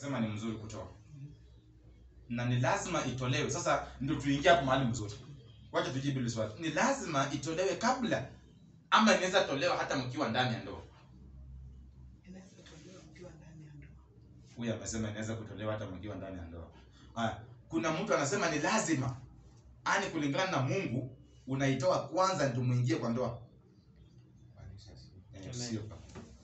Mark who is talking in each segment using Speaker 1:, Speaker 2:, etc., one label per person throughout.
Speaker 1: Nasema ni mzuri kutoa. Na ni lazima itolewe. Sasa ndio tuingie hapo mahali mzuri. Wacha tujibu hili swali. Ni lazima itolewe kabla ama inaweza tolewa hata mkiwa ndani ya ndoa.
Speaker 2: Inaweza tolewa mkiwa ndani ya ndoa.
Speaker 1: Huyu amesema inaweza kutolewa hata mkiwa ndani ya ndoa. Haya, kuna mtu anasema ni lazima. Yaani kulingana na Mungu unaitoa kwanza ndio muingie kwa ndoa. Eh,
Speaker 3: Amen.
Speaker 1: sio pa.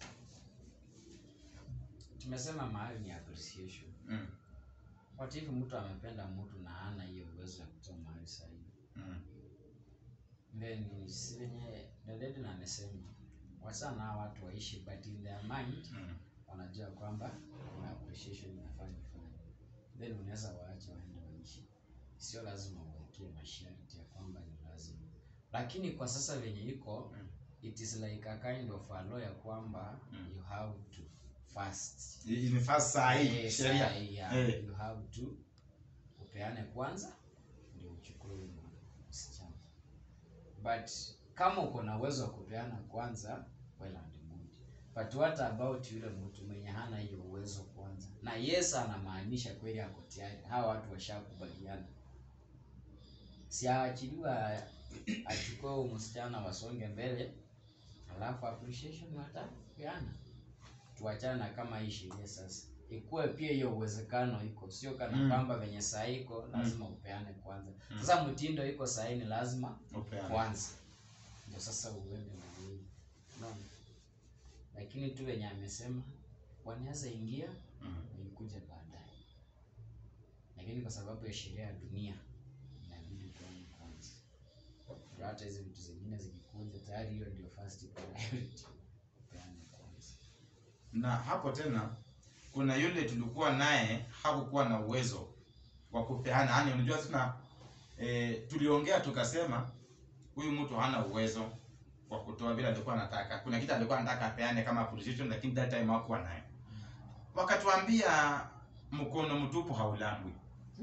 Speaker 3: tumesema mahali ni appreciation
Speaker 1: Mm.
Speaker 3: what if mtu amependa mtu na hana hiyo uwezo ya kutoa mahali sahihi
Speaker 1: Mm.
Speaker 3: then si venye dadedi na amesema wachana hao watu waishi but in their mind
Speaker 1: Mm.
Speaker 3: wanajua kwamba kuna appreciation inafaa ifanye then unaweza waacha waende waishi sio lazima uwekee masharti ya kwamba ni lazima lakini kwa sasa venye iko
Speaker 1: Mm.
Speaker 3: it is like a kind of a law ya kwamba
Speaker 1: Mm.
Speaker 3: you have to fast
Speaker 1: Hii ni fast saa hii
Speaker 3: Eh,
Speaker 1: sheria.
Speaker 3: saa hii, yeah.
Speaker 1: Eh.
Speaker 3: you have to upeane kwanza ndio uchukue huyu msichana but kama uko na uwezo wa kupeana kwanza well and good but what about yule mtu mwenye hana hiyo uwezo kwanza na yes anamaanisha kweli ako tayari hawa watu washakubaliana si aachiliwa achukue huyu msichana wasonge mbele alafu appreciation watapeana tuachane na kama hii sheria sasa ikuwe pia hiyo uwezekano iko sio kana
Speaker 1: Mm.
Speaker 3: kwamba venye saa iko lazima upeane kwanza sasa mtindo iko sahii ni lazima
Speaker 1: Upeane.
Speaker 3: kwanza ndio sasa uende na hii unaona lakini tu venye amesema wanaweza ingia
Speaker 1: Mm.
Speaker 3: ilikuja baadaye lakini kwa sababu ya sheria ya dunia inabidi upeane kwanza Ndio hata hizi vitu zingine zikikuja tayari hiyo ndio first priority upeane kwanza
Speaker 1: na hapo tena kuna yule tulikuwa naye hakukuwa na uwezo wa kupeana yani unajua tuna e, tuliongea tukasema huyu mtu hana uwezo wa kutoa vile alikuwa anataka kuna kitu alikuwa anataka apeane kama appreciation lakini that time hakuwa nayo wakatuambia mkono mtupu haulambwi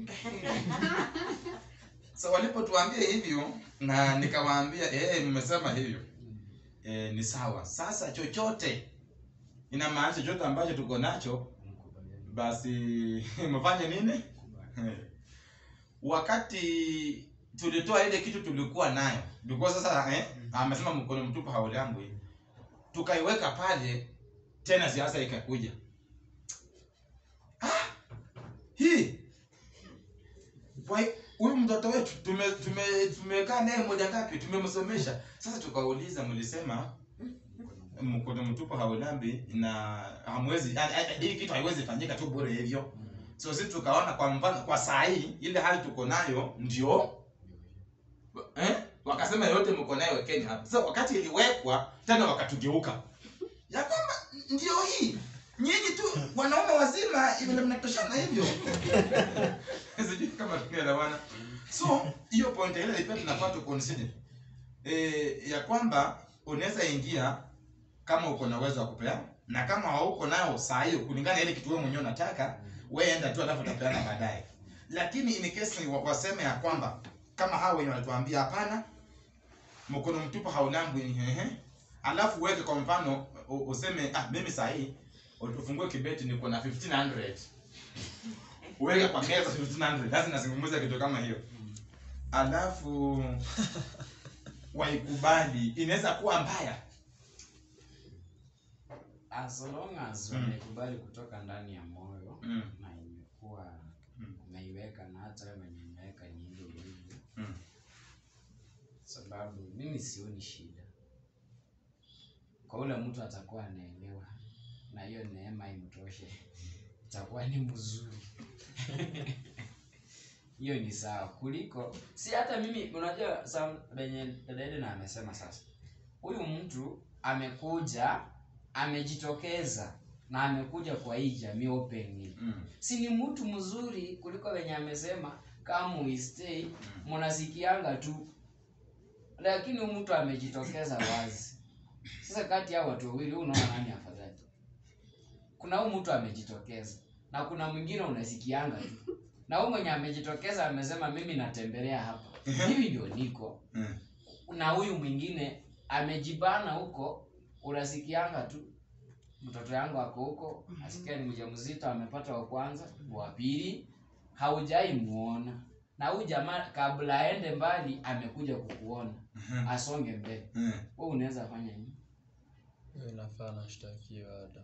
Speaker 1: so walipotuambia hivyo na nikawaambia eh mmesema hivyo eh, ni sawa sasa chochote inamaanisha chochote ambacho tuko nacho
Speaker 3: Mkubaliane.
Speaker 1: basi mfanye nini
Speaker 3: Kubali.
Speaker 1: wakati tulitoa ile kitu tulikuwa nayo because sasa eh, amesema mkono mtupu haulambwi tukaiweka pale tena siasa ikakuja ah, hii Wai- huyu mtoto wetu tume tume tumekaa naye moja ngapi tumemsomesha sasa tukauliza mlisema mkono mtupu haulambi na hamwezi yani, yani, hii kitu haiwezi fanyika tu bure hivyo so sisi tukaona kwa mfano kwa saa hii ile hali tuko nayo ndio eh? wakasema yote mko nayo wekeni hapa sasa wakati iliwekwa tena wakatugeuka ya kwamba ndio hii nyinyi tu wanaume wazima vile mnatoshana hivyo sijui kama tunaelewana so hiyo point ile pia tunafaa tu consider eh, ya kwamba unaweza ingia kama uko na uwezo wa kupea na kama hauko nao saa hiyo kulingana na ile kitu wewe mwenyewe unataka wewe enda tu alafu utapeana baadaye lakini in case wa- waseme ya kwamba kama hao wenye walituambia hapana mkono mtupu haulambwi ehe alafu uweke kwa mfano u- useme ah mimi saa hii ufungue kibeti niko na 1500 uweke kwa meza 1500 lazima nazungumza kitu kama hiyo alafu waikubali inaweza kuwa mbaya
Speaker 3: as long as
Speaker 1: Mm.
Speaker 3: wamekubali kutoka ndani ya moyo
Speaker 1: mm.
Speaker 3: na imekuwa
Speaker 1: Mm.
Speaker 3: umeiweka na hata wewe mwenye imeweka ni hivyo hivyo
Speaker 1: Mm.
Speaker 3: sababu mimi sioni shida kwa ule mtu atakuwa anaelewa na hiyo neema imtoshe itakuwa ni mzuri hiyo ni sawa kuliko si hata mimi unajua sam- venye dadaede na amesema sasa huyu mtu amekuja amejitokeza na amekuja kwa hii jamii openly
Speaker 1: Mm.
Speaker 3: si ni mtu mzuri kuliko wenye amesema kama uistay mnasikianga tu lakini huyu mtu amejitokeza wazi sasa kati ya watu wawili wewe unaona nani afadhali kuna huyu mtu amejitokeza na kuna mwingine unasikianga tu na huyu mwenye amejitokeza amesema mimi natembelea hapa hivi ndio niko
Speaker 1: Mm.
Speaker 3: na huyu mwingine amejibana huko unasikianga tu mtoto yangu ako huko asikia ni mjamzito amepata wa kwanza wa pili haujai muona na huyu jamaa kabla aende mbali amekuja kukuona asonge mbele
Speaker 1: Mm.
Speaker 3: wewe unaweza fanya nini
Speaker 4: Hiyo inafaa nashtakiwa hata.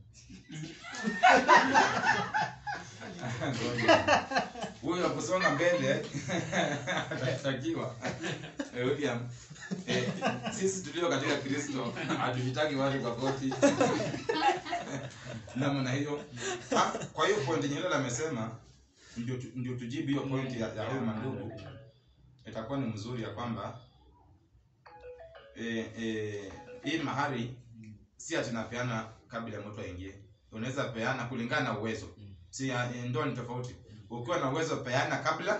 Speaker 1: Ngoja. huyu akusonga mbele atashtakiwa Eh, William eh, sisi tulio katika kristo hatuhitaki watu kwa koti namna hiyo Ah, kwa hiyo point yenye Hilal amesema ndio tu- ndio tujibu hiyo point ya, ya huyu mandugu itakuwa ni mzuri ya kwamba eh, eh, hii mahari si atinapeana kabla ya mtu aingie unaweza peana kulingana na uwezo si ya- eh, ndoa ni tofauti ukiwa na uwezo peana kabla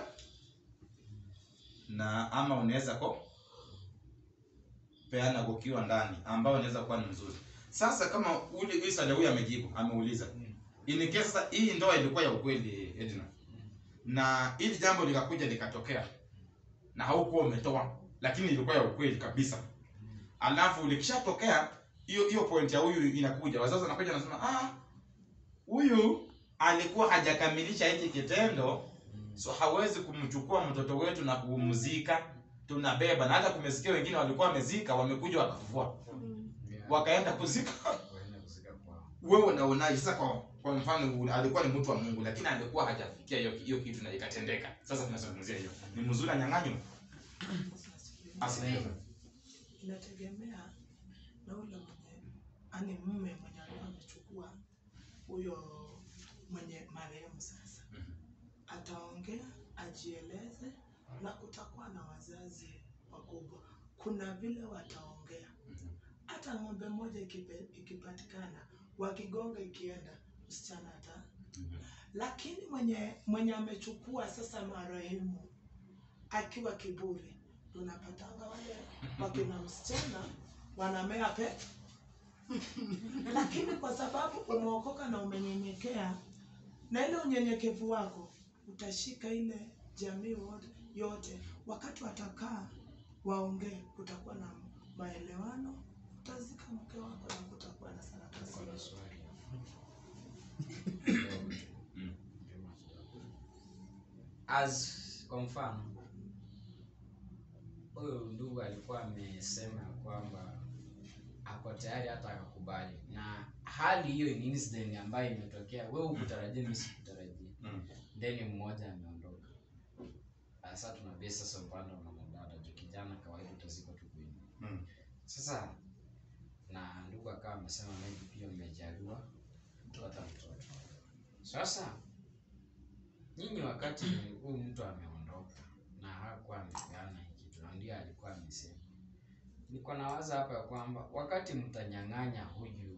Speaker 1: na ama unaweza ko peana ukiwa ndani ambao unaweza kuwa ni mzuri sasa kama ule Isa huyu amejibu ameuliza in case sasa hii ndoa ilikuwa ya ukweli Edna na ili jambo likakuja likatokea na haukuwa umetoa lakini ilikuwa ya ukweli kabisa alafu likishatokea hiyo hiyo point ya huyu inakuja wazazi wanakuja wanasema ah huyu alikuwa hajakamilisha hiki kitendo so hawezi kumchukua mtoto wetu na kumzika tunabeba na hata kumesikia wengine walikuwa wamezika wamekuja wakafufua wakaenda kuzika
Speaker 3: Waende kuzika kwao.
Speaker 1: wewe unaonaje sasa kwa, kwa mfano u- alikuwa ni mtu wa Mungu lakini alikuwa hajafikia hiyo hiyo kitu na ikatendeka sasa tunazungumzia hiyo ni mzuri anyang'anywa asifiwe
Speaker 2: inategemea na ule mwenye ani mume mwenye alikuwa amechukua huyo mwenye marehemu sasa
Speaker 1: Mhm.
Speaker 2: ataongea ajieleze na kutakuwa na wazazi wakubwa kuna vile wataongea hata ng'ombe moja ikipe- ikipatikana wakigonga ikienda msichana ata lakini mwenye mwenye amechukua sasa marehemu akiwa kiburi tunapatanga wale wakina msichana wanamea pe lakini kwa sababu umeokoka na umenyenyekea na ile unyenyekevu wako utashika ile jamii wote yote wakati watakaa waongee kutakuwa na maelewano utazika mke wako na kutakuwa na sarakasi
Speaker 3: Kuna swali.
Speaker 1: Mm.
Speaker 3: as kwa mfano huyu ndugu alikuwa amesema ya kwamba ako tayari hata akakubali na hali hiyo ni incident ambayo imetokea wewe ukutarajia mimi sikutarajia
Speaker 1: Mm.
Speaker 3: then mmoja ameondoka sasa tuna base sasa upande wa mwanadada juu kijana kawaida utazikwa tu kwenu
Speaker 1: Mm.
Speaker 3: sasa na ndugu akawa amesema maybe pia mmejaliwa kupata mtoto sasa nyinyi wakati huyu mtu ameondoka na hakuwa amepeana hii kitu na ndio alikuwa amesema niko nawaza hapa ya kwamba wakati mtanyang'anya huyu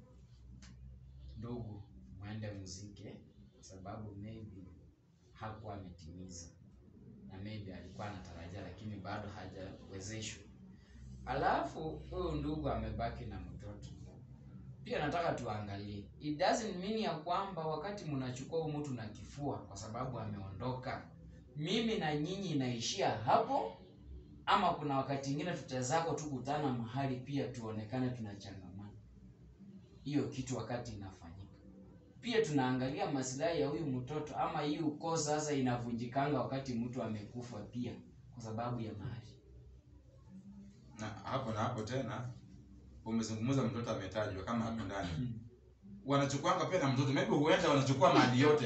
Speaker 3: ndugu mwende mzike kwa sababu maybe hakuwa ametimiza na maybe alikuwa anatarajia lakini bado hajawezeshwa alafu huyu ndugu amebaki na mtoto pia nataka tuangalie it doesn't mean ya kwamba wakati mnachukua huyu mtu na kifua kwa sababu ameondoka mimi na nyinyi inaishia hapo ama kuna wakati ingine tutazako tu kutana mahali pia tuonekane tunachangamana hiyo kitu wakati inafanyika pia tunaangalia maslahi ya huyu mtoto ama hii ukoo sasa inavunjikanga wakati mtu amekufa pia kwa sababu ya mahali
Speaker 1: na hapo na hapo tena umezungumza mtoto ametajwa kama hapo ndani wanachukuanga pia na mtoto maybe huenda wanachukua mali yote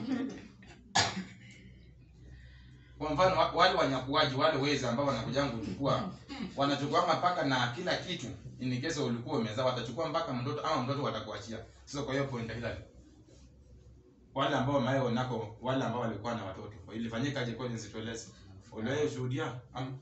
Speaker 1: kwa mfano wa- wale wanyakuaji wale wezi ambao wanakuja kuchukua wanachukuanga mpaka na kila kitu in case ulikuwa umezaa watachukua mpaka mtoto ama mtoto watakuachia sasa kwa hiyo point hila wale ambao mayo nako wale ambao walikuwa na watoto ilifanyika aje kweli nisitueleze uliwahi ushuhudia ama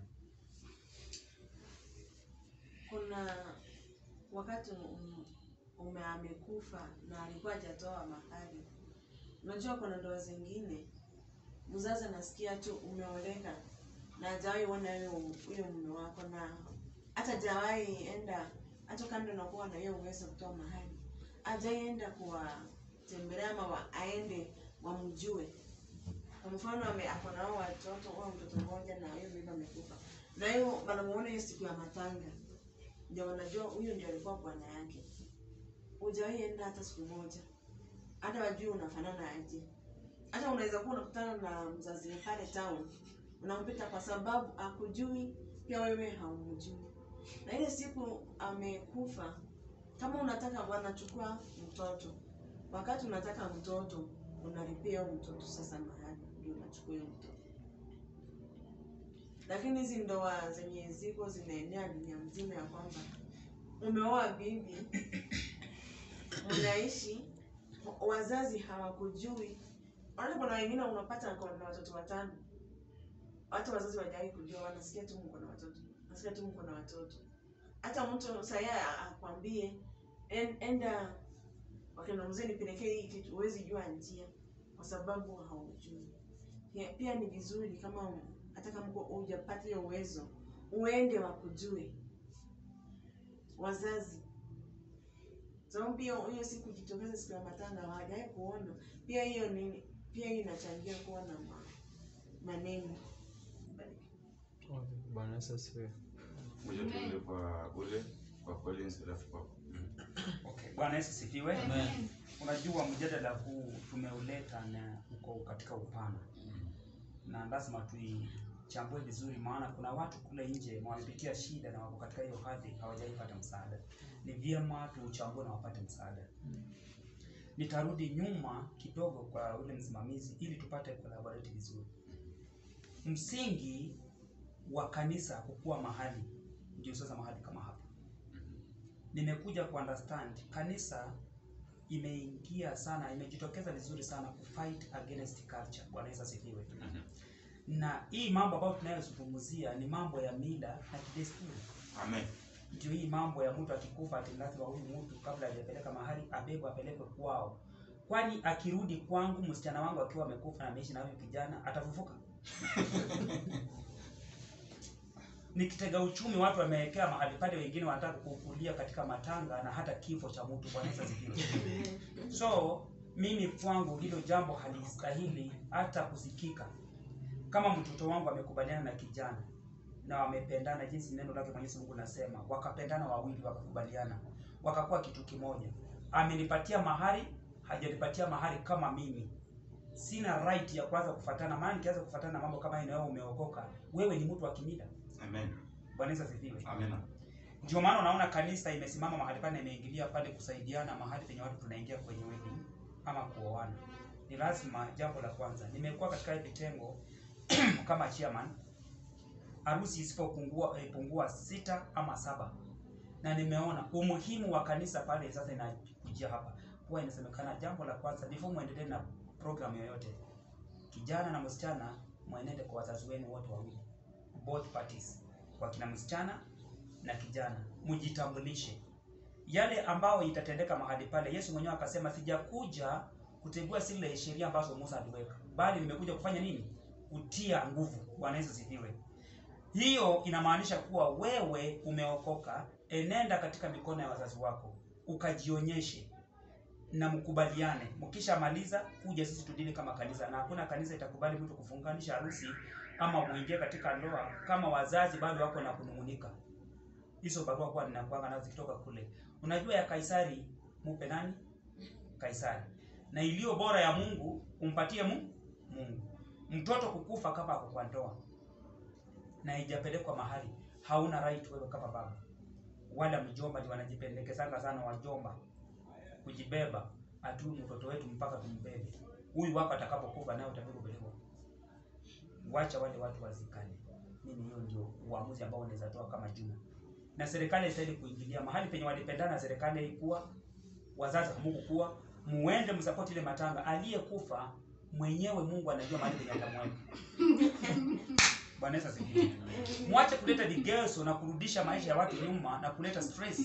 Speaker 5: kuna wakati um- ume amekufa na alikuwa hajatoa mahali unajua kuna ndoa zingine mzazi anasikia tu umeoleka na hajawahi ona huyo huyo mume wako na hata hajawahi enda hata kando na kuwa na hiyo uwezo kutoa mahali hajawahi enda kuwatembelea ama wa, aende wamjue kwa mfano ame- ako na hao watoto au mtoto mmoja na hiyo mimba amekufa na hiyo wanamuona hiyo siku ya matanga ndio wanajua huyu ndio alikuwa bwana yake hujawahi enda hata siku moja, hata wajui unafanana aje. Hata unaweza kuwa unakutana na mzazi pale town, unampita kwa sababu akujui, pia wewe haumjui. Na ile siku amekufa, kama unataka bwana, chukua mtoto. Wakati unataka mtoto, unalipia huyo mtoto sasa mahali, ndio unachukua huyo mtoto. Lakini hizi ndoa zenye ziko zinaenea dunia mzima, ya kwamba umeoa bibi, mnaishi, wazazi hawakujui. Wale kuna wengine unapata ako na watoto watano, hata wazazi wajawahi kujua, wanasikia tu mko na watoto, nasikia tu mko na watoto. Hata mtu saya akwambie en, enda wakina mzee nipelekee hii kitu, huwezi jua njia kwa sababu haujui. Pia, pia ni vizuri kama hata kama uko hujapata hiyo uwezo, uende wakujue wazazi sababu pia hiyo siku jitokeza siku ya matanga hawajawahi kuona. Pia hiyo ni pia hiyo inachangia kuwa na ma, maneno
Speaker 4: Okay, Bwana Yesu asifiwe.
Speaker 1: Ngoja tuende kwa ule kwa Collins alafu kwa
Speaker 6: Okay, Bwana Yesu sifiwe. Unajua mjadala huu tumeuleta na uko katika upana na lazima tuichambue vizuri, maana kuna watu kule nje wamepitia shida na wako katika hiyo hali hawajaipata msaada. Ni vyema tuuchambue na wapate msaada. Nitarudi nyuma kidogo kwa ule msimamizi ili tupate collaborate vizuri. Msingi wa kanisa kukua mahali ndio sasa mahali kama hapa nimekuja ku understand kanisa imeingia sana, imejitokeza vizuri sana ku fight against culture. Bwana Yesu asifiwe. Na hii mambo ambayo tunayozungumzia ni mambo ya mila na kidesturi.
Speaker 1: Amen.
Speaker 6: Ndio hii mambo ya mtu akikufa ati lazima huyu mtu kabla hajapeleka mahali abebwe apelekwe kwao. Kwani akirudi kwangu msichana wangu akiwa amekufa na ameishi na huyu kijana atafufuka? Nikitega uchumi watu wamewekea mahali pale, wengine wanataka kukulia katika matanga na hata kifo cha mtu. Bwana Yesu asifiwe. So mimi kwangu hilo jambo halistahili hata kusikika. Kama mtoto wangu amekubaliana na kijana na wamependana jinsi neno lake Mwenyezi Mungu nasema, wakapendana wawili, wakakubaliana, wakakuwa kitu kimoja, amenipatia mahari, hajanipatia mahari kama mimi sina right ya kuanza kufatana, maana nikianza kufatana na mambo kama hayo, na wewe umeokoka, wewe ni mtu wa kimila.
Speaker 1: Amen.
Speaker 6: Bwana Yesu asifiwe.
Speaker 1: Amen.
Speaker 6: Ndio maana unaona kanisa imesimama mahali pale, imeingilia pale kusaidiana mahali penye watu tunaingia kwenye wedding ama kuoana. Ni lazima, jambo la kwanza, nimekuwa katika hii vitengo kama chairman, harusi isipopungua eh, pungua sita ama saba, na nimeona umuhimu wa kanisa pale. Sasa inakujia hapa, huwa inasemekana jambo la kwanza, before muendelee na program yoyote, kijana na msichana mwenende kwa wazazi wenu wote wawili, both parties, kwa kina msichana na kijana mjitambulishe yale ambayo itatendeka mahali pale. Yesu mwenyewe akasema, sijakuja kutegua zile sheria ambazo Musa aliweka, bali nimekuja kufanya nini? Kutia nguvu. Bwana Yesu sifiwe. Hiyo inamaanisha kuwa wewe umeokoka, enenda katika mikono ya wazazi wako ukajionyeshe na mkubaliane. Mkishamaliza kuja sisi tudili kama kanisa, na hakuna kanisa itakubali mtu kufunganisha harusi ama muingie katika ndoa kama wazazi bado wako na kunung'unika hizo barua kwa ninakuanga nazo zikitoka kule. Unajua ya Kaisari mupe nani? Kaisari. Na iliyo bora ya Mungu umpatie mu? Mungu. Mtoto kukufa kama ako kwa ndoa na haijapelekwa mahali, hauna right wewe kama baba. Wala mjomba ndio wanajipendekezanga sana wajomba kujibeba atu mtoto wetu mpaka tumbebe. Huyu wako atakapokufa naye utakuwa kupelekwa. Wacha wale watu wazikane. Mimi hiyo ndio uamuzi ambao unaweza toa kama Juma na serikali istahili kuingilia mahali penye walipendana. Serikali haikuwa, wazazi hamukukuwa, muende msapoti ile matanga. Aliyekufa mwenyewe Mungu anajua mahali penye atamweka. Bwana Yesu asifiwe. Mwache kuleta vigezo na kurudisha maisha ya watu nyuma na kuleta stress.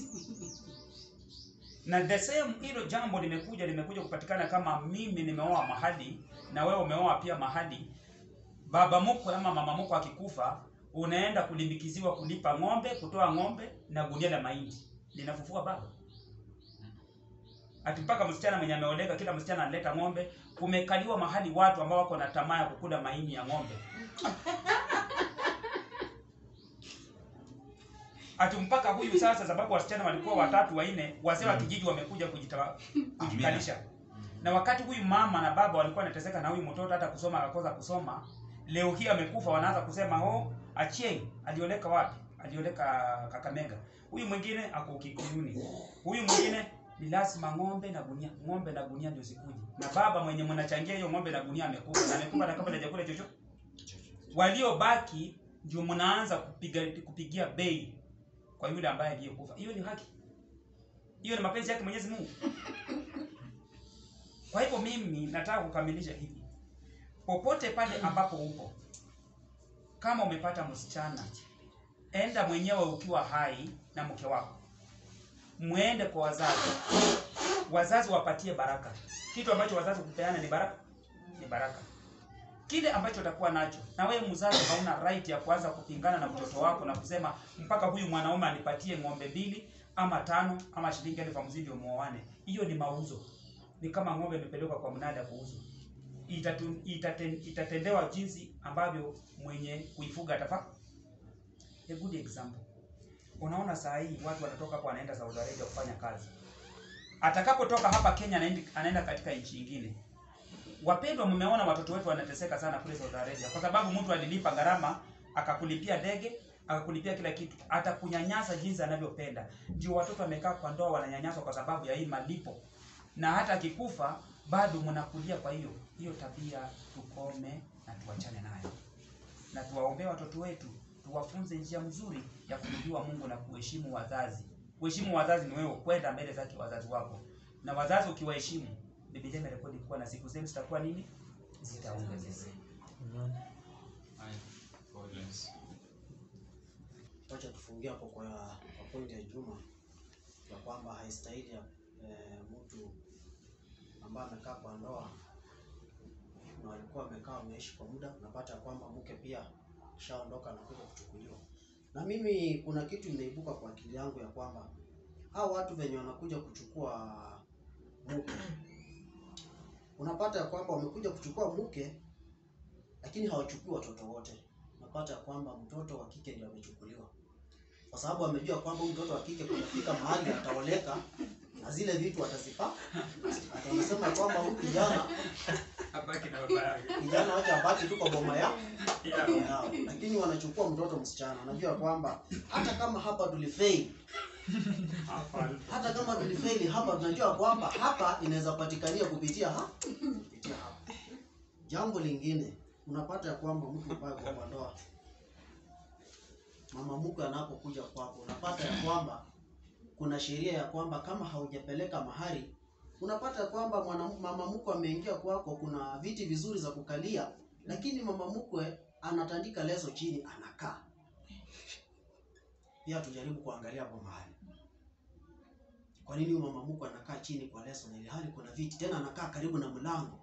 Speaker 6: Na the same hilo jambo limekuja limekuja kupatikana kama mimi nimeoa mahali na wewe umeoa pia mahali, baba mkwe ama mama mkwe akikufa unaenda kulimbikiziwa kulipa ng'ombe, kutoa ng'ombe na gunia la mahindi linafufua baba. Ati mpaka msichana mwenye ameoleka, kila msichana analeta ng'ombe. Kumekaliwa mahali watu ambao wako na tamaa ya kukula mahindi ya ng'ombe. ati mpaka huyu sasa sababu wasichana walikuwa watatu wanne wazee wa kijiji wamekuja kujita- kujikalisha na wakati huyu mama na baba walikuwa wanateseka na huyu mtoto hata kusoma akakosa kusoma leo hii amekufa wanaanza kusema oh Achieng alioleka wapi alioleka Kakamega huyu mwingine ako Kikuyuni huyu mwingine ni lazima ng'ombe na gunia ng'ombe na gunia ndio zikuje na baba mwenye mnachangia hiyo ng'ombe na gunia amekufa na amekufa na kabla hajakula chochote waliobaki ndio mnaanza kupiga kupigia bei kwa yule ambaye aliyekufa hiyo ni haki hiyo ni mapenzi yake Mwenyezi Mungu kwa hivyo mimi nataka kukamilisha hivi popote pale ambapo upo kama umepata msichana enda mwenyewe ukiwa hai na mke wako mwende kwa wazazi wazazi wapatie baraka kitu ambacho wazazi kupeana ni baraka ni baraka kile ambacho utakuwa nacho na wewe mzazi hauna right ya kuanza kupingana na mtoto wako na kusema mpaka huyu mwanaume anipatie ng'ombe mbili ama tano ama shilingi elfu hamsini ndio muoane hiyo ni mauzo ni kama ng'ombe imepelekwa kwa mnada kuuzwa Itatu, itaten, itatendewa jinsi ambavyo mwenye kuifuga atafaa a good example unaona saa hii watu wanatoka hapo wanaenda Saudi Arabia kufanya kazi atakapotoka hapa Kenya anaenda, anaenda katika nchi nyingine wapendwa mmeona watoto wetu wanateseka sana kule Saudi Arabia kwa sababu mtu alilipa gharama akakulipia ndege akakulipia kila kitu atakunyanyasa jinsi anavyopenda ndio watoto wamekaa kwa ndoa wananyanyaswa kwa sababu ya hii malipo na hata akikufa bado mnakulia kwa hiyo hiyo tabia tukome na tuachane nayo na tuwaombee watoto wetu tuwafunze njia mzuri ya kumjua Mungu na kuheshimu wazazi kuheshimu wazazi ni wewe kwenda mbele zake wazazi wako na wazazi ukiwaheshimu Biblia imerekodi kuwa na siku zenu zitakuwa nini zitaongezeka
Speaker 4: Amen.
Speaker 7: Wacha tufungie hapo kwa, kwa pointi ya Juma ya kwamba haistahili ya eh, mtu ambaye amekaa kwa ndoa na walikuwa wamekaa wameishi kwa muda, unapata ya kwamba mke pia kishaondoka na kuja kuchukuliwa. Na mimi kuna kitu imeibuka kwa akili yangu ya kwamba hao watu venye wanakuja kuchukua mke, unapata ya kwamba wamekuja kuchukua mke, lakini hawachukui watoto wote. Unapata ya kwamba mtoto wa kike ndio amechukuliwa kwa sababu amejua kwamba huyu mtoto wa kike kunafika mahali ataoleka na zile vitu atazipa. Atasema kwamba huyu kijana
Speaker 6: Abaki na baba yake.
Speaker 7: kijana wacha abaki tu kwa boma ya
Speaker 6: Yeah.
Speaker 7: yao, lakini wanachukua mtoto msichana. Wanajua kwamba hata kama hapa tulifail,
Speaker 6: Hapana.
Speaker 7: hata kama tulifaili hapa, tunajua kwamba hapa inaweza patikania kupitia ha? kupitia hapa. Jambo lingine unapata ya kwamba mtu ambaye kwa kwa ndoa, mama mkwe anapokuja kwako, unapata ya kwamba kuna sheria ya kwamba kama haujapeleka mahari, unapata ya kwamba mwana mama mkwe ameingia kwako, kuna viti vizuri za kukalia, lakini mama mkwe anatandika leso chini, anakaa. Pia tujaribu kuangalia hapo mahali kwa nini huyu mama mkwe anakaa chini kwa leso na ile hali kuna viti tena anakaa karibu na mlango?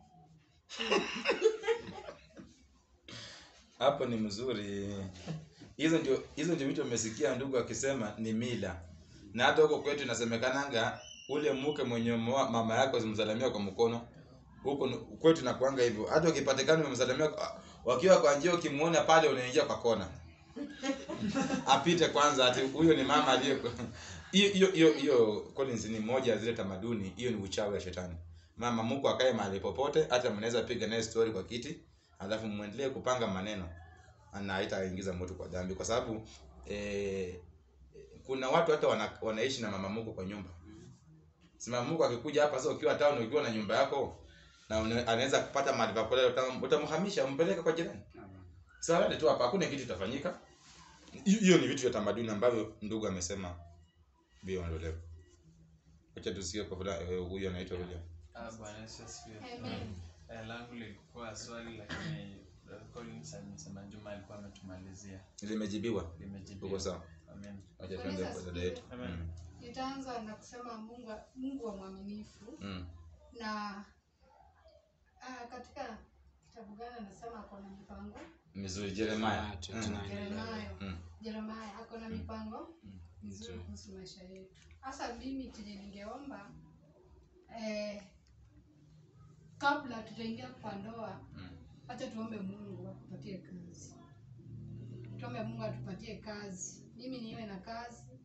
Speaker 1: hapo ni mzuri hizo ndio hizo ndio vitu umesikia ndugu akisema ni mila na hata huko kwetu inasemekananga ule mke mwenye umeoa mama yako zimsalimia kwa mkono huko ni- kwetu nakuanga hivyo hata ukipatikana umemsalimia kwa- wakiwa kwa njia ukimuona pale unaingia kwa kona apite kwanza ati huyo ni mama aliye hiyo hiyo hiyo hiyo Collins ni moja ya zile tamaduni hiyo ni uchawi wa shetani mama mko akae mahali popote hata mnaweza piga naye story kwa kiti alafu muendelee kupanga maneno na haitaingiza mtu kwa dhambi kwa sababu eh, kuna watu hata wana, wanaishi na mama mko kwa nyumba si mama mko akikuja hapa sasa ukiwa town ukiwa na nyumba yako na una- anaweza kupata mahali pa kulala utam- utamhamisha umpeleke kwa jirani sasa tu hapa hakuna kitu kitafanyika Hi- hiyo ni vitu vya tamaduni ambavyo ndugu amesema viondolewe acha tusikie kwa fulani eh, huyu anaitwa William
Speaker 8: Ah, Bwana Yesu asifiwe.
Speaker 9: Amen.
Speaker 8: Eh, langu lilikuwa swali lakini Brother Collins amesema Juma alikuwa ametumalizia.
Speaker 1: limejibiwa uko
Speaker 8: Limejibiwa.
Speaker 1: sawa
Speaker 8: Amen.
Speaker 1: acha tuende kwa dada yetu
Speaker 8: Amen.
Speaker 1: mm.
Speaker 9: Nitaanza na kusema Mungu, Mungu wa mwaminifu
Speaker 1: mm.
Speaker 9: na ah, katika kitabu gani anasema ako na mipango
Speaker 1: mizuri Jeremiah
Speaker 3: Jeremiah
Speaker 1: mm.
Speaker 3: 29.
Speaker 9: Jeremiah
Speaker 1: Mm.
Speaker 9: Jeremiah ako na mipango
Speaker 1: Mm.
Speaker 9: mizuri
Speaker 3: Nzuri.
Speaker 9: kuhusu maisha yetu. Hasa mimi chenye ningeomba eh, kabla tutaingia kwa ndoa,
Speaker 1: Mm.
Speaker 9: acha tuombe Mungu atupatie kazi, tuombe Mungu atupatie kazi, mimi niwe na kazi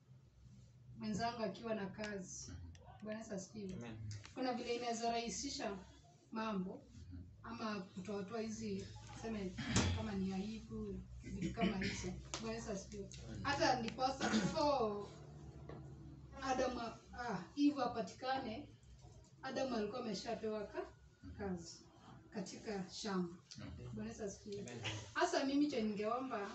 Speaker 9: mwenzangu akiwa na kazi. Bwana Yesu asifiwe.
Speaker 4: Amen.
Speaker 9: Kuna vile inaweza rahisisha mambo ama kutoatoa hizi seme kama ni aibu vitu kama hizo. Bwana Yesu asifiwe. Hata ndiposa before Adam ah, Eve apatikane, Adam alikuwa ameshapewa ka, kazi katika shamba. Bwana Yesu asifiwe. Hasa mimi cha ningeomba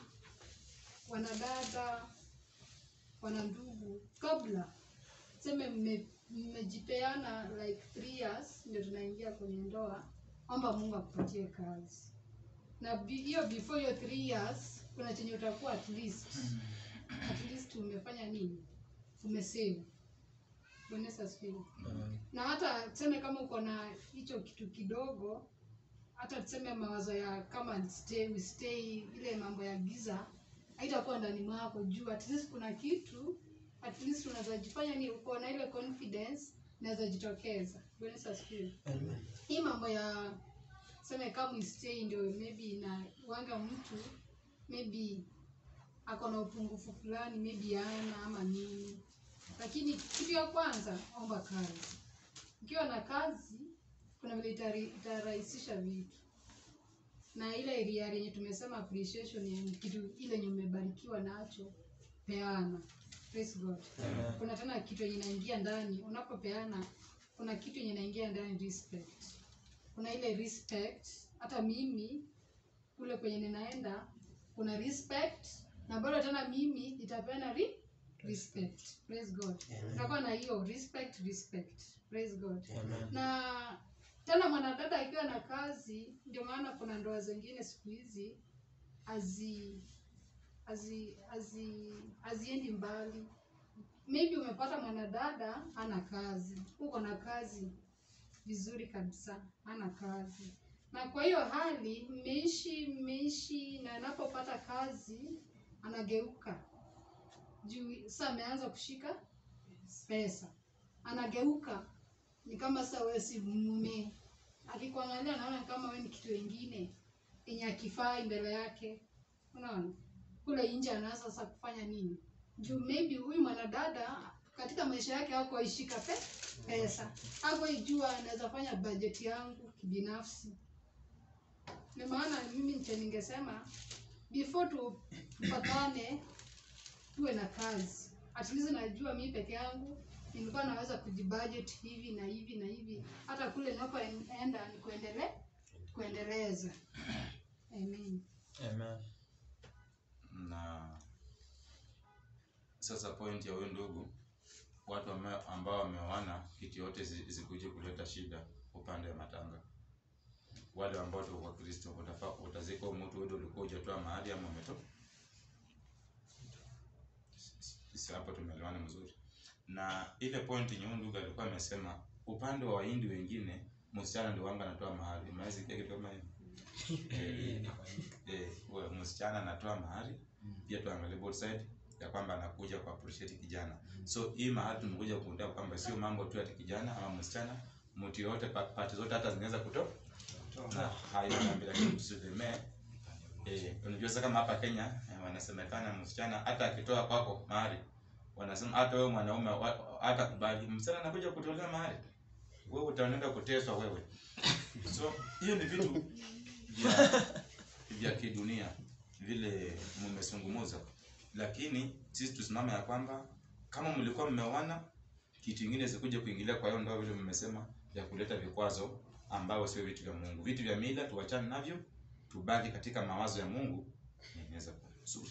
Speaker 9: wanadada, wana ndugu, kabla seme mme- mmejipeana like three years ndio tunaingia kwenye ndoa, omba Mungu akupatie kazi na bi- hiyo before hiyo three years kuna chenye utakuwa at least at least umefanya nini, umesave. Bwana Yesu asifiwe na hata tuseme kama uko na hicho kitu kidogo hata tuseme mawazo ya kama stay, we stay ile mambo ya giza haitakuwa ndani mwako juu at least kuna kitu at least unaweza jifanya ni uko na ile confidence inaweza jitokeza Bwana Yesu asifiwe hii mambo ya seme kama we stay ndio maybe ina wanga mtu maybe ako na upungufu fulani maybe ana ama nini lakini kitu ya kwanza omba kazi ukiwa na kazi kuna vile itari- itarahisisha vitu na ile area yenye tumesema appreciation ya kitu ile yenye umebarikiwa nacho peana praise god kuna tena kitu yenye inaingia ndani unapopeana kuna kitu yenye inaingia ndani respect kuna ile respect hata mimi kule kwenye ninaenda kuna respect na bado tena mimi nitapeana ri respect praise god tutakuwa na hiyo respect respect praise god na tena mwanadada akiwa na kazi ndio maana kuna ndoa zingine siku hizi hazi hazi hazi haziendi mbali maybe umepata mwanadada ana kazi uko na kazi vizuri kabisa ana kazi na kwa hiyo hali mmeishi mmeishi na anapopata kazi anageuka juu sasa ameanza kushika pesa anageuka ni kama sasa wewe si mume akikuangalia anaona kama wewe ni kitu wengine yenye akifai mbele yake unaona kule nje anaanza sasa kufanya nini juu maybe huyu mwanadada katika maisha yake hako ishika pe, pesa hako ijua anaweza fanya bajeti yangu kibinafsi ndio maana mimi nche ningesema before tu- tupatane tuwe na kazi at least najua mi peke yangu nilikuwa naweza kujibudget hivi na hivi na hivi hata kule ninapoenda ni kuendele kuendeleza amen
Speaker 4: Amen.
Speaker 1: na sasa point ya huyu ndugu watu ame- ambao wameoana kitu yote zi- zikuje kuleta shida upande wa matanga wale ambao tuko kwa kristo utafaa utazika mtu wewe ulikuwa hujatoa mahali ama umetoa sisi hapo tumeelewana mzuri na ile point yenye huyu ndugu alikuwa amesema upande wa wahindi wengine msichana ndio wanga anatoa mahali umesikia kitu kama hiyo Eh, eh, we- msichana anatoa mahali pia tuangalie both side ya kwamba anakuja ku appreciate kijana so hii mahali tumekuja kuundea kwamba sio mambo tu ati kijana ama msichana mtu yoyote pa- pati zote hata zinaweza kutoa na hayo naambia lakini tusitegemee eh unajua sasa kama hapa Kenya eh, wanasemekana msichana hata akitoa kwako mahali wanasema hata wewe mwanaume wa- hata kubali msichana anakuja kutolea mahali wewe utaenda kuteswa wewe so hiyo ni vitu vya vya kidunia vile mmesungumuza lakini sisi tusimame ya kwamba kama mlikuwa mmeoana kitu ingine sikuje kuingilia kwa hiyo ndoa vile mmesema ya kuleta vikwazo ambao sio vitu vya Mungu vitu vya mila tuachane navyo tubaki katika mawazo ya Mungu na inaweza kuwa nzuri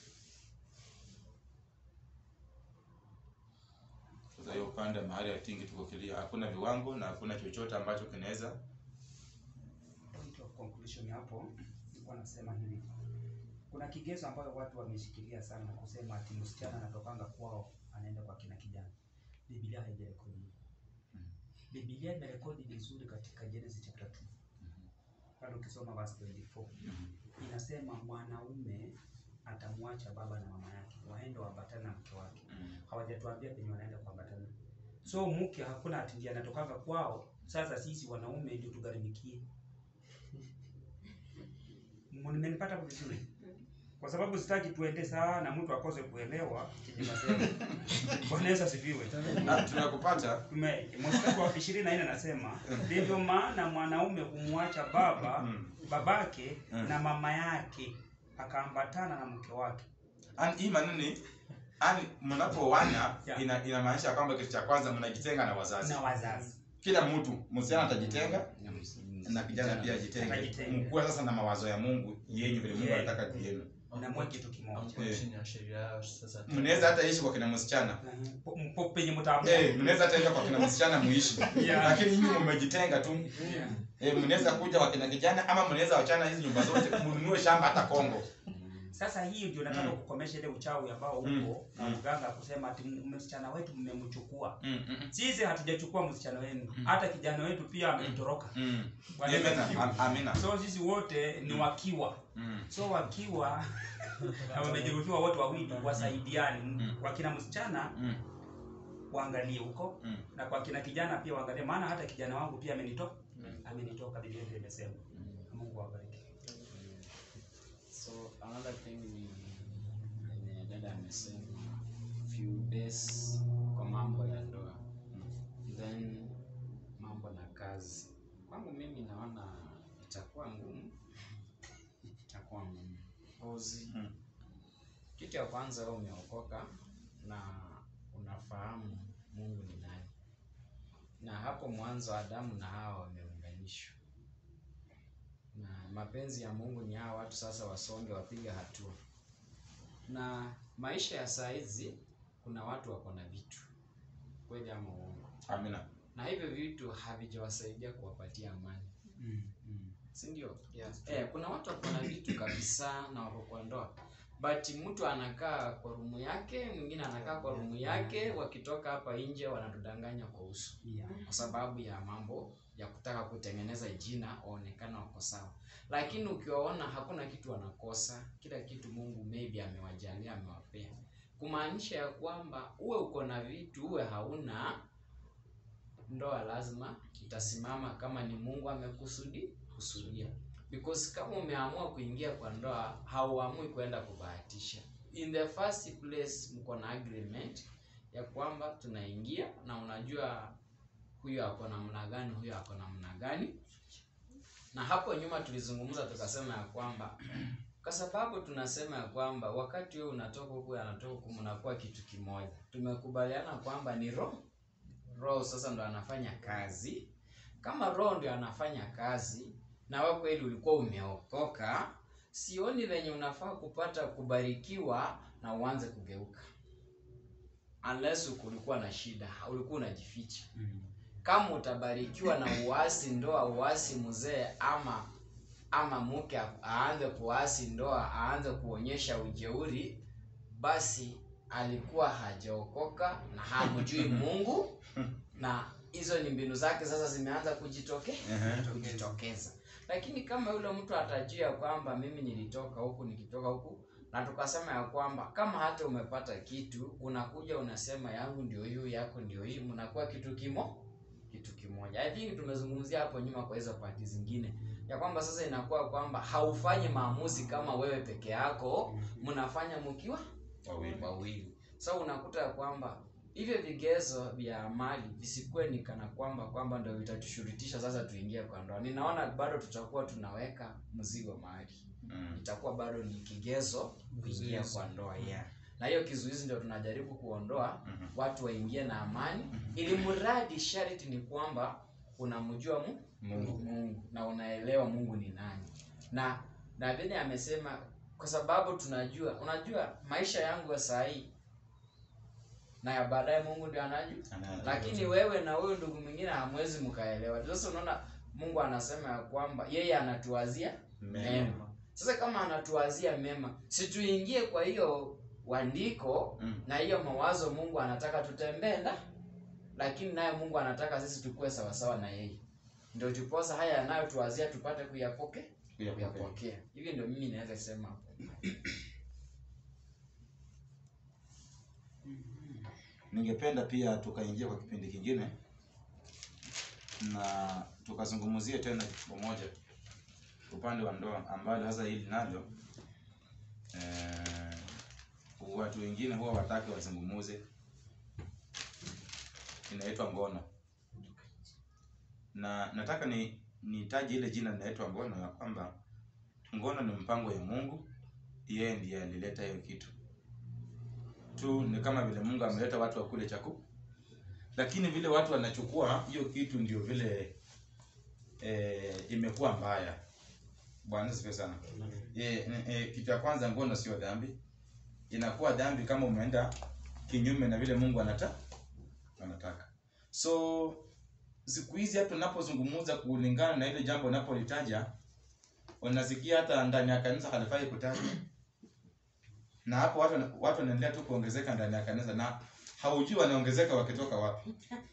Speaker 1: sasa hiyo upande mahali ya tingi tuko clear hakuna viwango na hakuna chochote ambacho kinaweza
Speaker 6: point of conclusion hapo nilikuwa nasema hivi kuna kigezo ambayo watu wameshikilia sana na kusema ati msichana anatokanga kwao anaenda kwa kina kijana biblia haijarekodi hivyo. biblia imerekodi vizuri katika genesis chapter 2 pale ukisoma verse 24 inasema mwanaume atamwacha baba na mama yake waende waambatane na mke wake hawajatuambia penye wanaenda kuambatana so mke hakuna ati ndiye anatokanga kwao sasa sisi wanaume ndio tugharimikie mmenipata vizuri kwa sababu sitaki tuende sana mtu akose kuelewa chenye nasema. Bwana Yesu asifiwe.
Speaker 1: Na tunakupata
Speaker 6: Tume- Mstari wa ishirini na nne anasema ndivyo maana mwanaume humwacha baba
Speaker 1: Mm.
Speaker 6: babake
Speaker 1: Mm.
Speaker 6: na mama yake akaambatana na mke wake.
Speaker 1: Ani hii maneno ni ani mnapooana
Speaker 6: Yeah.
Speaker 1: ina inamaanisha kwamba kitu cha kwanza mnajitenga na wazazi.
Speaker 6: na wazazi.
Speaker 1: Kila mtu msichana atajitenga
Speaker 3: Na ms-
Speaker 1: na kijana pia ajitenge.
Speaker 6: Atajitenga.
Speaker 1: Mkuwe sasa na mawazo ya Mungu yenyu vile Mungu
Speaker 6: Yeah.
Speaker 1: anataka yenu.
Speaker 6: Na mwe kitu kimoja.
Speaker 8: Mko
Speaker 1: Eh.
Speaker 8: chini ya sheria yao sasa.
Speaker 1: Mnaweza hata ishi kwa kina msichana.
Speaker 6: Po- mpo penye mtaamua.
Speaker 1: Eh, mnaweza hata enda kwa kina msichana muishi.
Speaker 6: Yeah.
Speaker 1: Lakini nyinyi mmejitenga tu.
Speaker 6: Yeah.
Speaker 1: Eh, mnaweza kuja kwa kina kijana ama mnaweza wachana hizi nyumba zote mnunue shamba hata Kongo.
Speaker 6: Sasa hii ndio nataka
Speaker 1: Mm.
Speaker 6: kukomesha ile uchawi ambao uko
Speaker 1: Mm.
Speaker 6: na
Speaker 1: Mm.
Speaker 6: mganga kusema ati m- msichana wetu mmemchukua.
Speaker 1: Mm, mm,
Speaker 6: Sisi hatujachukua msichana wenu,
Speaker 1: Mm.
Speaker 6: hata kijana wetu pia ametoroka.
Speaker 1: mm.
Speaker 6: Bwana Yesu
Speaker 1: Amina.
Speaker 6: asifiwe.
Speaker 1: Am- Amina.
Speaker 6: So sisi wote ni
Speaker 1: Mm.
Speaker 6: wakiwa
Speaker 1: Mm.
Speaker 6: so wakiwa na wamejeruhiwa wote wawili wasaidiane.
Speaker 1: Mm.
Speaker 6: Kwa kina msichana
Speaker 1: Mm.
Speaker 6: waangalie huko
Speaker 1: Mm.
Speaker 6: na kwa kina kijana pia waangalie, maana hata kijana wangu pia amenitoka
Speaker 1: Mm.
Speaker 6: amenitoka, Biblia ndio imesema. Mungu awabariki.
Speaker 3: So another thing ni yenye dada amesema few days kwa mambo ya ndoa then mambo na kazi. Kwangu mimi naona itakuwa ngumu, itakuwa ngumu kozi.
Speaker 1: Mm.
Speaker 3: Kitu ya kwanza wewe umeokoka na unafahamu Mungu ni nani, na hapo mwanzo Adamu na Hawa wameunganishwa na mapenzi ya Mungu ni hawa watu sasa wasonge wapige hatua. Na maisha ya saa hizi kuna watu wako na vitu kweli ama uongo,
Speaker 1: Amina.
Speaker 3: na hivyo vitu havijawasaidia kuwapatia amani,
Speaker 6: Mm. Mm.
Speaker 3: si ndio?
Speaker 8: Yes.
Speaker 3: Eh, kuna watu wako na vitu kabisa na wako kwa ndoa but mtu anakaa kwa rumu yake, mwingine anakaa kwa rumu yake, wakitoka hapa nje wanatudanganya kwa uso
Speaker 6: Yeah.
Speaker 3: kwa sababu ya mambo ya kutaka kutengeneza jina waonekana wako sawa, lakini ukiwaona hakuna kitu wanakosa, kila kitu Mungu maybe amewajalia amewapea, kumaanisha ya kwamba uwe uko na vitu uwe hauna, ndoa lazima itasimama kama ni Mungu amekusudi kusudia, because kama umeamua kuingia kwa ndoa hauamui kwenda kubahatisha. In the first place mko na agreement ya kwamba tunaingia na unajua huyu ako namna gani, huyu ako namna gani. Na hapo nyuma tulizungumza tukasema ya kwamba kwa sababu tunasema ya kwamba wakati wewe unatoka huku anatoka huku, mnakuwa kitu kimoja. Tumekubaliana kwamba ni roho, roho sasa ndo anafanya kazi. Kama roho ndio anafanya kazi na wewe kweli ulikuwa umeokoka, sioni venye unafaa kupata kubarikiwa na uanze kugeuka, unless kulikuwa na shida, ulikuwa unajificha
Speaker 6: Mm.
Speaker 3: kama utabarikiwa na uasi ndoa, uasi mzee, ama ama mke a- aanze kuasi ndoa, aanze kuonyesha ujeuri, basi alikuwa hajaokoka na hamjui Mungu, na hizo ni mbinu zake sasa zimeanza kujitoke
Speaker 1: Ehe.
Speaker 3: kujitokeza. Lakini kama yule mtu atajua kwamba mimi nilitoka huku nikitoka huku, na tukasema ya kwamba kama hata umepata kitu, unakuja unasema yangu ndio hiyo, yako ndio hii, mnakuwa kitu kimo kitu kimoja. I think tumezungumzia hapo nyuma kwa hizo pati zingine ya kwamba sasa inakuwa kwamba haufanyi maamuzi kama wewe peke yako, mnafanya mkiwa
Speaker 1: Wawili.
Speaker 3: wawili. So unakuta ya kwamba hivyo vigezo vya mali visikuwe ni kana kwamba kwamba ndio vitatushurutisha sasa tuingie kwa ndoa. Ninaona bado tutakuwa tunaweka mzigo mahali,
Speaker 1: Mm.
Speaker 3: itakuwa bado ni kigezo kuingia kwa ndoa yeah. Na hiyo kizuizi ndio tunajaribu kuondoa,
Speaker 1: Mhm.
Speaker 3: watu waingie na amani, ili mradi sharti ni kwamba unamjua mu
Speaker 1: Mungu.
Speaker 3: Mungu na unaelewa Mungu ni nani. Na na vile amesema kwa sababu tunajua, unajua maisha yangu ya saa hii na ya baadaye Mungu ndio anajua.
Speaker 1: Ana-
Speaker 3: Lakini wewe na huyo ndugu mwingine hamwezi mkaelewa. Sasa unaona Mungu anasema ya kwamba yeye anatuwazia
Speaker 1: Mema.
Speaker 3: mema. Sasa kama anatuwazia mema, si tuingie kwa hiyo wandiko
Speaker 1: Mm.
Speaker 3: na hiyo mawazo Mungu anataka tutembee nda, lakini naye Mungu anataka sisi tukue sawasawa na yeye, ndio tuposa haya yanayotuwazia tupate kuyapoke
Speaker 1: Kuyapokea.
Speaker 3: kuyapokea. Hivi ndio mimi naweza sema hapo.
Speaker 1: Ningependa pia tukaingia kwa kipindi kingine na tukazungumzie tena kitu kimoja upande wa ndoa ambalo sasa hili nalo eh, watu wengine huwa wataki wazungumuze inaitwa ngono na nataka ni nitaje ile jina linaitwa ngono ya kwamba ngono ni mpango ya mungu yeye ndiye alileta hiyo kitu tu ni kama vile mungu ameleta watu wakule chakula lakini vile watu wanachukua hiyo kitu ndio vile eh, imekuwa mbaya bwana sifiwe sana eh, eh, kitu ya kwanza ngono sio dhambi inakuwa dhambi kama umeenda kinyume na vile mungu anata anataka so siku hizi hata unapozungumza kulingana na ile jambo unapolitaja unasikia hata ndani ya kanisa halifai kutajwa na hapo watu watu wanaendelea tu kuongezeka ndani ya kanisa na haujui wanaongezeka wakitoka wapi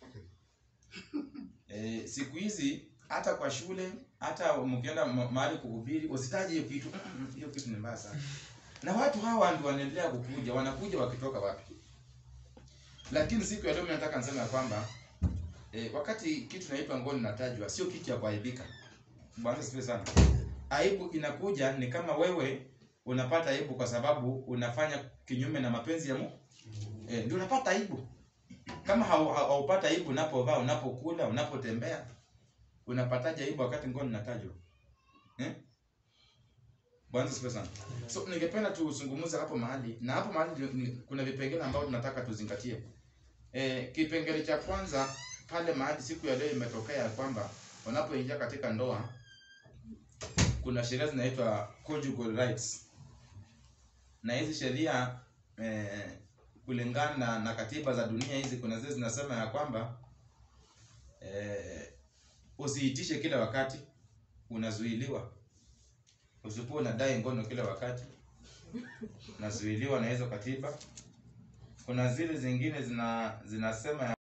Speaker 1: e, siku hizi hata kwa shule hata mkienda ma- mahali kuhubiri usitaje hiyo kitu hiyo kitu ni mbaya sana na watu hawa ndio wanaendelea kukuja wanakuja wakitoka wapi lakini siku ya leo mimi nataka niseme ya kwamba e, wakati kitu naitwa ngono natajwa sio kitu ya kuaibika bwana asifiwe sana aibu inakuja ni kama wewe unapata aibu kwa sababu unafanya kinyume na mapenzi ya Mungu e, ndio unapata aibu kama hau- hau- haupata aibu unapovaa unapokula unapotembea unapataje aibu wakati ngono inatajwa eh? Bwana asifiwe sana. So ningependa tuzungumze hapo mahali na hapo mahali ndio- ni- kuna vipengele ambavyo tunataka tuzingatie. E, kipengele cha kwanza pale mahali siku ya leo imetokea ya kwamba wanapoingia katika ndoa kuna sheria zinaitwa conjugal rights, na hizi sheria eh, kulingana na, na katiba za dunia hizi, kuna zile zinasema ya kwamba eh, usiitishe kila wakati, unazuiliwa. Usipokuwa unadai ngono kila wakati, unazuiliwa na hizo katiba. Kuna zile zingine zina zinasema ya